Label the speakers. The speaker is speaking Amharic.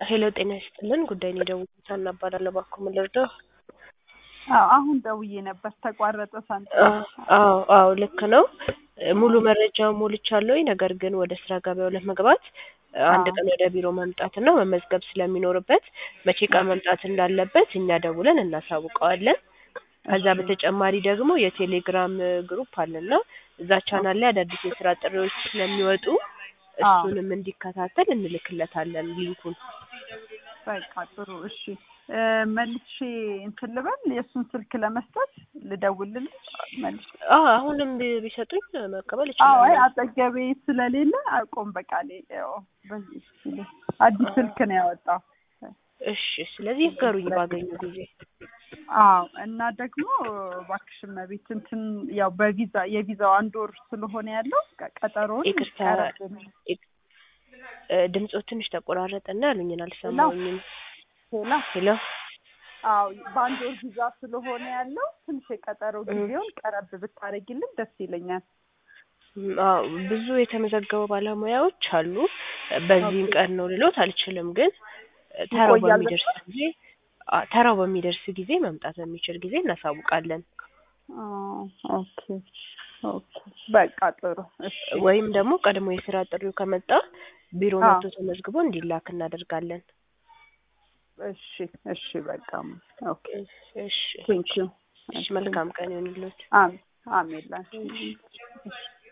Speaker 1: ሄሎ ጤና ይስጥልን ጉዳይን የደወልኩት ሀና እባላለሁ እባክዎ ምን ልርዳው
Speaker 2: አዎ አሁን ደውዬ ነበር ተቋረጠ ሳንተ
Speaker 1: አዎ አዎ ልክ ነው ሙሉ መረጃውን ሞልቻለሁኝ ነገር ግን ወደ ስራ ገበያው ለመግባት አንድ ቀን ወደ ቢሮ መምጣትና መመዝገብ ስለሚኖርበት መቼ ቀን መምጣት እንዳለበት እኛ ደውለን እናሳውቀዋለን ከዛ በተጨማሪ ደግሞ የቴሌግራም ግሩፕ አለና እዛ ቻናል ላይ አዳዲስ የስራ ጥሪዎች ስለሚወጡ እሱንም እንዲከታተል እንልክለታለን ሊንኩን
Speaker 2: በቃ ጥሩ እሺ መልሼ እንትን ልበል የእሱን ስልክ ለመስጠት ልደውልልሽ መልሼ
Speaker 1: አዎ አሁንም ቢ- ቢሰጡኝ መቀበል
Speaker 2: አዎ አይ
Speaker 1: እችላለሁ
Speaker 2: አጠገቤ ስለሌለ አቆም በቃ ሌ- ያው በዚህ ሲል አዲስ ስልክ ነው ያወጣው
Speaker 1: እሺ ስለዚህ ይገሩኝ ባገኙ ጊዜ
Speaker 2: አዎ እና ደግሞ እባክሽ እመቤት እንትን ያው በቪዛ የቪዛው አንድ ወር ስለሆነ ያለው ቀ- ቀጠሮውን
Speaker 1: ይቅርታ
Speaker 2: ቀረብ
Speaker 1: ይቅ- እ፣ ድምፅዎ ትንሽ ተቆራረጠና ያሉኝን አልሰማሁኝም
Speaker 2: ሌላ
Speaker 1: ሄሎ
Speaker 2: አዎ በአንድ ወር ቪዛ ስለሆነ ያለው ትንሽ የቀጠሮ ጊዜውን ቀረብ ብታደርጊልን ደስ ይለኛል።
Speaker 1: ም፣ አዎ ብዙ የተመዘገቡ ባለሙያዎች አሉ በዚህም ቀን ነው ልሎት አልችልም ግን ተራው
Speaker 2: ይቆያል
Speaker 1: በሚደርስ ጊዜ አ፣ ተራው በሚደርስ ጊዜ መምጣት በሚችል ጊዜ እናሳውቃለን
Speaker 2: አዎ፣ ኦኬ ኦኬ በቃ ጥሩ እሺ
Speaker 1: ወይም ደግሞ ቀድሞ የስራ ጥሪው ከመጣ ቢሮ
Speaker 2: አዎ።
Speaker 1: መጥቶ ተመዝግቦ እንዲላክ እናደርጋለን
Speaker 2: እሺ እሺ በቃ ኦኬ
Speaker 1: እሺ
Speaker 2: ቴንክ ዩ
Speaker 1: እሺ መልካም ቀን ይሁንልዎት
Speaker 2: አሜን አሜን ላንቺ